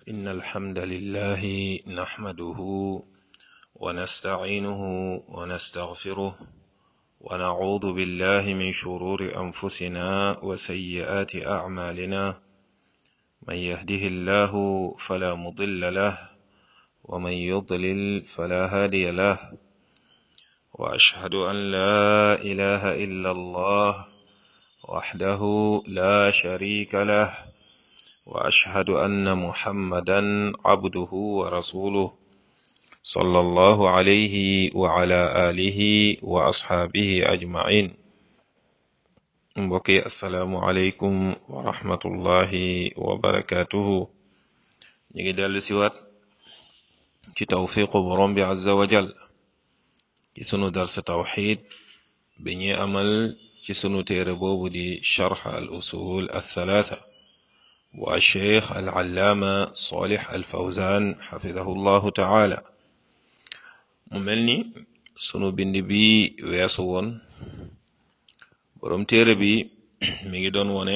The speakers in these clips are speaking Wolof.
إن الحمد لله نحمده ونستعينه ونستغفره ونعوذ بالله من شرور أنفسنا وسيئات أعمالنا من يهده الله فلا مضل له ومن يضلل فلا هادي له وأشهد أن لا إله إلا الله وحده لا شريك له واشهد ان محمدا عبده ورسوله صلى الله عليه وعلى اله واصحابه اجمعين mbokki asalaamualeykum wa rahmatullahi wa barakatuhu ñu ngi dellu siwaat ci tawfiqu borom bi azza wa jal ci sunu darsa tawxid bi ñuy amal ci sunu téere boobu di charx al usul althalatha bu alcheikh alallaama solix alfawzan xafidahu llahu taala mu mel ni sunu bind bi weesu woon boroom téere bi mi ngi doon wone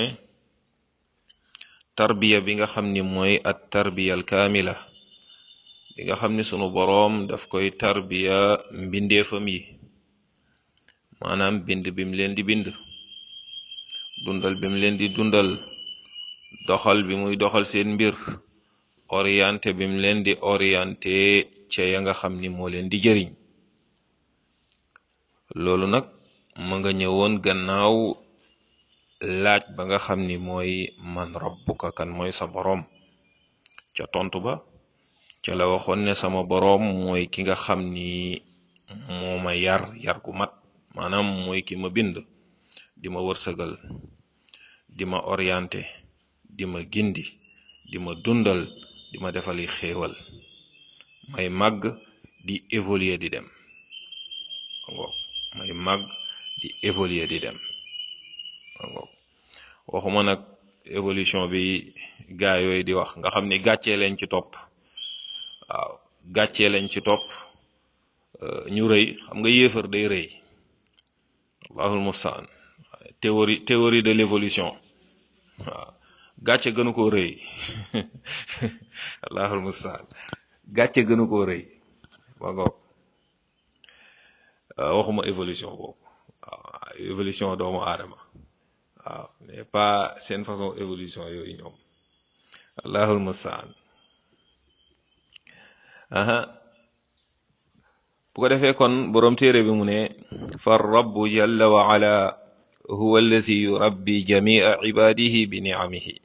tarbiya bi nga xam ni mooy at tarbiya alkaamila bi nga xam ni sunu boroom daf koy tarbiya mbindeefam yi maanaam bind bim leen di bind dundal bim leen di dundal doxal bi muy doxal seen mbir orienté bim leen di orienté ca ya nga xam ni moo leen di jëriñ loolu nag ma nga ñëwoon gannaaw laaj ba nga xam ni mooy man rabbuka kan mooy sa boroom ca tontu ba ca la waxoon ne sama boroom mooy ki nga xam ni moo ma yar yar gu mat maanaam mooy ki ma bind di ma wërsëgal di ma orienté di ma gindi di ma dundal di ma defali xéewal may màgg di évoluer di dem ngoog may màgg di évoluer di dem ngoog waxuma nag évolution bi gaa yooyu di wax nga xam ni gàccee leen ci topp waaw gàccee leen ci topp ñu rëy xam nga yéefar day rëy allahul mustaan théorie théorie de l'évolution waaw gàcce gënu koo rëy allahul mustaan gàcce gënu koo rëy ba ngoog waxuma évolution boobu waaw évolution doomu aadama waaw mais pas seen façon évolution yooyu ñoom allahul mustaan aha bu ko defee kon boroom téere bi mu ne fa rabbu jalla wa ala huwa allazi yurabbi jamia ibadihi bi nicamihi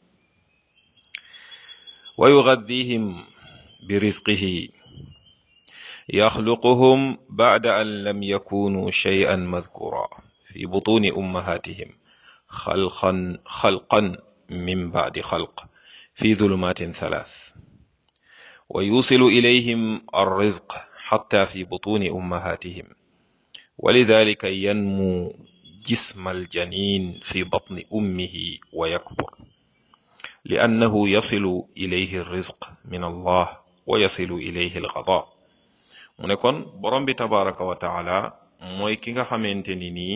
wa yugaddihim bi rizqihi yaxluquhum bacda an lam yakunu shay'an madkura fi butuni ummahatihim xalqan xalqan min bacdi xalq fi dulumatin thalath wa yusilu ilayhim alrizq xatta fi butuni ummahatihim ولذلك ينمو جسم الجنين في بطن أمه ويكبر لأنه يصل إليه الرزق من الله ويصل إليه الغضاء mu ne kon borom bi tabaraka wa taala mooy ki nga xamante ni nii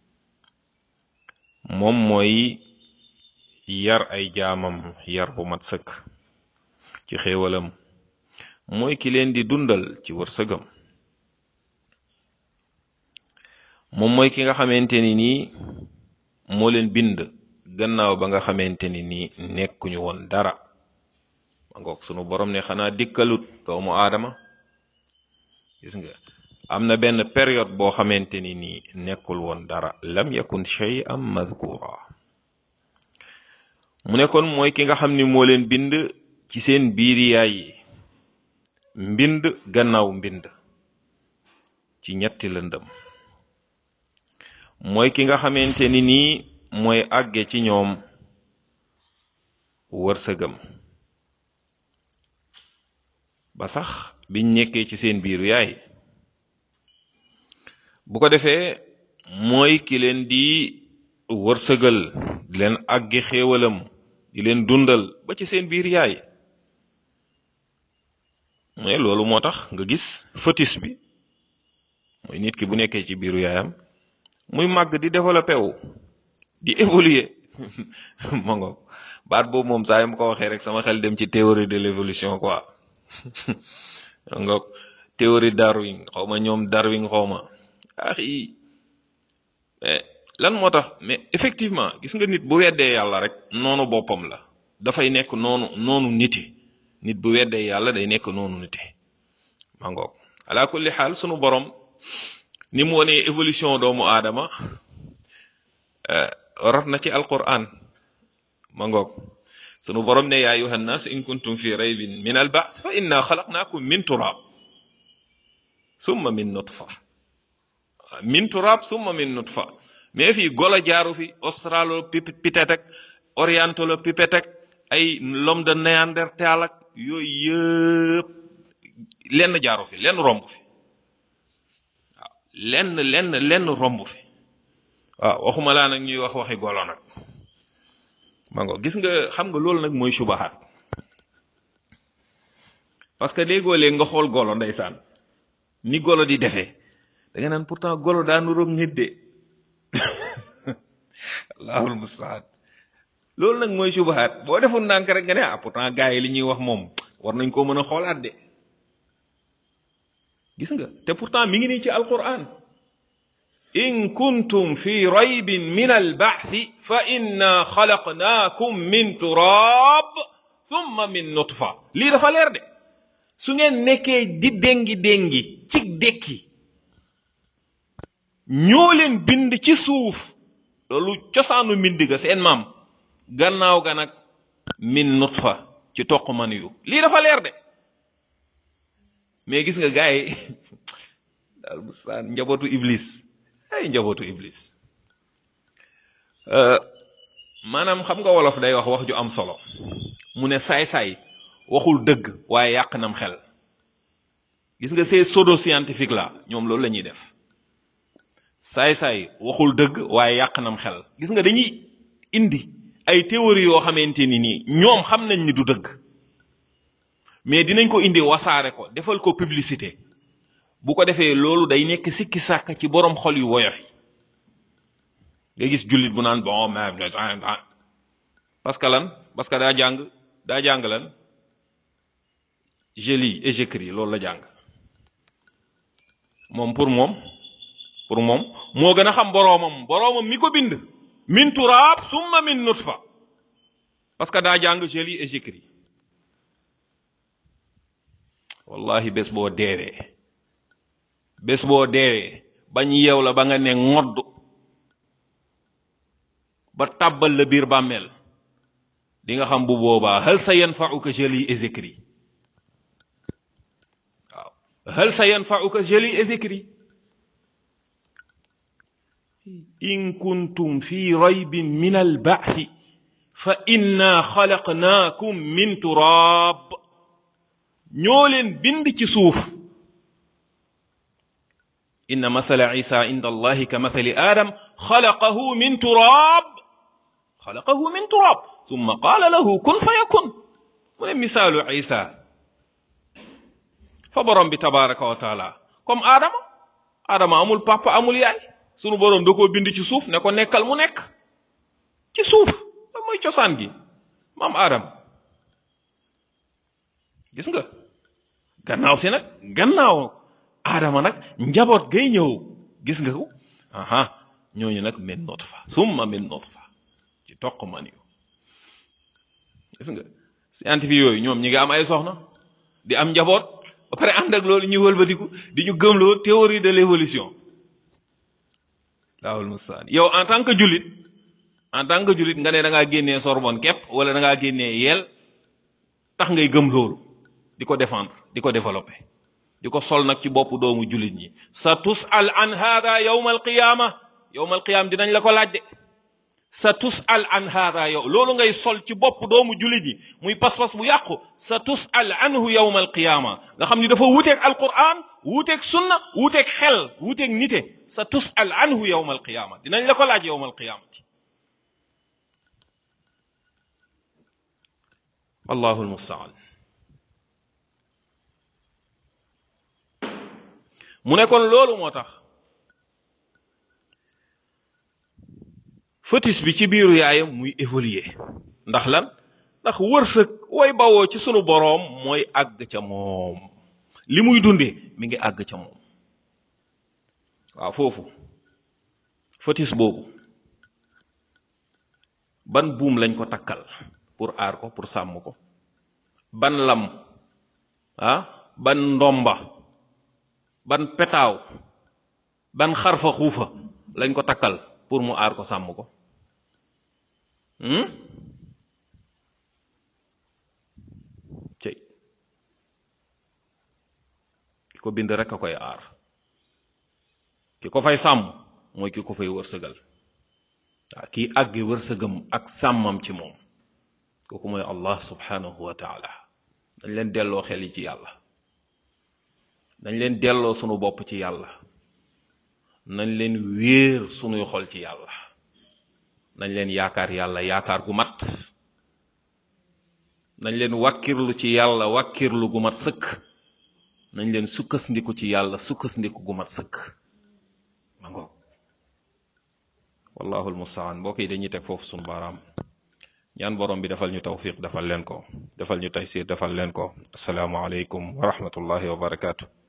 moom mooy yar ay jaamam yar bu mat sëkk ci xéewalam mooy ki leen di dundal ci wërsëgam moom mooy ki nga xamante ni nii moo leen bind gannaaw ba nga xamante ni nii nekkuñu woon dara ma ngoog sunu borom ne xanaa dikkalut doomu aadama gis nga am na benn période boo xamante ni nii nekkul woon dara lam yakun shay'an madhkura mu ne kon mooy ki nga xam ni moo leen bind ci seen biir yaay yi mbind gannaaw mbind ci ñetti lëndëm mooy ki nga xamante ni nii mooy àgge ci ñoom wërsëgam ba sax biñ nekkee ci seen biiru yaay bu ko defee mooy ki leen di wërsëgal di leen àgge xéewalam di leen dundal ba ci seen biir yaay mu ne loolu moo tax nga gis fœtus bi nit ki bu nekkee ci biiru yaayam muy màgg di développé wu di évoluer ma ngoog baat boobu moom saa yu ma ko waxee rek sama xel dem ci théorie de l'évolution quoi ma ngoog théorie Darwin xaw ma ñoom Darwin xaw ma ah yi lan moo tax mais effectivement gis nga nit bu weddee yàlla rek noonu boppam la dafay nekk noonu noonu nite nit bu weddee yàlla day nekk noonu nite ma ngoog ala kulli xaal sunu borom ni mu wonee évolution doomu aadama rot na ci alquran ma ngoog sunu borom ne yaa ayuha nnas in kuntum fi raybin min alba'th fa inna xalaqnaakum min turab summa min nutfa min turab summa min nutfa mais fii golo jaaru fi australopithèque ak orientalopithèque ak ay l'homme de néandertal ak yooyu yëpp lenn jaaru fi lenn romb fi waaw lenn lenn lenn romb fi waaw waxuma laa nag ñuy wax waxi golo nag ma ngo gis nga xam nga loolu nag mooy subahaat parce que léegoo léeg nga xool golo ndeysaan ni golo di defee da nga naan pourtant golo daa nuroog nit de allahul mustaan loolu nag mooy subahaat boo deful ndànk rek nga ne ah pourtant gars yi li ñuy wax moom war nañ koo mën a xoolaat de gis nga te pourtant mi ngi nii ci alquran in kuntum fi raybin min alba'thi fa inna xalaqnaakum min turab thumma min nutfa lii dafa leer de su ngeen nekkee di déngi déngi ci dékki ñoo leen bind ci suuf loolu cosaanu mbind ga seen maam gannaaw ga nag min nutfa ci toq man yu lii dafa leer de mais gis nga gars yi daal bustaan njabootu iblis ay njabootu iblis maanaam xam nga wolof day wax wax ju am solo mu ne saay-saay waxul dëgg waaye yàq nam xel gis nga ces pseudo scientifique la ñoom loolu la ñuy def saay-saay waxul dëgg waaye yàq nam xel gis nga dañuy indi ay théorie yoo xamante ni nii ñoom xam nañ ni du dëgg mais dinañ ko indi wasaare ko defal ko publicité bu ko defee loolu day nekk sikki sàkk ci borom xol yu woyof yi nga gis jullit bu naan bon mais parce que lan parce que daa jàng daa jàng lan je lis et j'écris loolu la jàng moom pour moom pour moom moo gën a xam boroomam boroomam mi ko bind min turaab summa min nutfa parce que daa jàng je lis et j'écris wallahi bés boo deewee bés boo deewee bañ yeew la ba nga ne ngodd ba tàbbal la biir bàmmeel di nga xam bu boobaa hal sa yanfa'uka je lis et j'écris waaw hal sa yanfa'uka je lis et j'écris in kuntum fi raybin min alba'thi fa inna xalaqnaakum min turaab ñoo leen bind ci suuf inna masala isa inda allahi ka mathali adam xalaqahu min turaab xalaqahu min turaab thumma qaala lahu kun fa yakun mu ne misaalu isa fa borom bi tabaraka wa taala comme aadama aadama amul papa amul yaay sunu borom da koo bind ci suuf ne ko nekkal mu nekk ci suuf loolu mooy cosaan gi maam aadama gis nga gannaaw si nag gannaaw aadama nag njaboot gay ñëw gis nga ko aha ñooñu nag min nutfa summa min nutfa ci toq man yu gis nga scientifique yooyu ñoom ñi nga am ay soxna di am njaboot ba pare ànd ak loolu ñuy wëlbatiku di ñu gëmloo théorie de l'évolution laawul mustaan yow en tant que jullit en tant que jullit nga ne da ngaa génnee Sorbonne képp wala da ngaa génnee yeel tax ngay gëm loolu di ko défendre di ko développer di ko sol nag ci boppu doomu jullit ñi sa tusal an hada yawma alqiyama yawma alqiyama dinañ la ko laaj de sa tusal an hada yow loolu ngay sol ci bopp doomu jullit ñi muy pas-pas bu yàqu sa tusal anhu yawma alqiyama nga xam ni dafa wuuteeg alquran wuuteeg sunna wuuteeg xel wuuteeg nite sa tusal anhu yawma alqiyama dinañ la ko laaj yawma alqiyamati wallahu almustaan mu ne kon loolu moo tax fœtus bi ci biiru yaayam muy évoluer ndax lan ndax wërsëg way bawoo ci sunu boroom mooy àgg ca moom li muy dundee mi ngi àgg ca moom waaw foofu fœtus boobu ban buum lañ ko takkal pour aar ko pour sàmm ko ban lam ah ban ndomba ban petaaw ban xarfa xuufa lañ ko takkal pour mu aar ko sàmm ko cey ki ko bind rek a koy aar ki ko fay sàmm mooy ki ko fay wërsëgal waaw kii àgge wërsëgam ak sàmmam ci moom kooku mooy allah subhanahu wa taala dañ leen delloo xel yi ci yàlla dañ leen delloo sunu bopp ci yàlla nañ leen wéer sunuy xol ci yàlla nañ leen yaakaar yàlla yaakaar gu mat nañ leen wàkkirlu ci yàlla wàkkirlu gu mat sëkk nañ leen sukkandiku ci yàlla sukkandiku gu mat sëkk ma ngoog wallahu almustaan mbokk yi dañuy teg foofu sunu baaraam ñaan borom bi defal ñu tawfiq defal leen ko defal ñu taysir defal leen ko asalaamu aleykum wa rahmatullahi wa barakaatu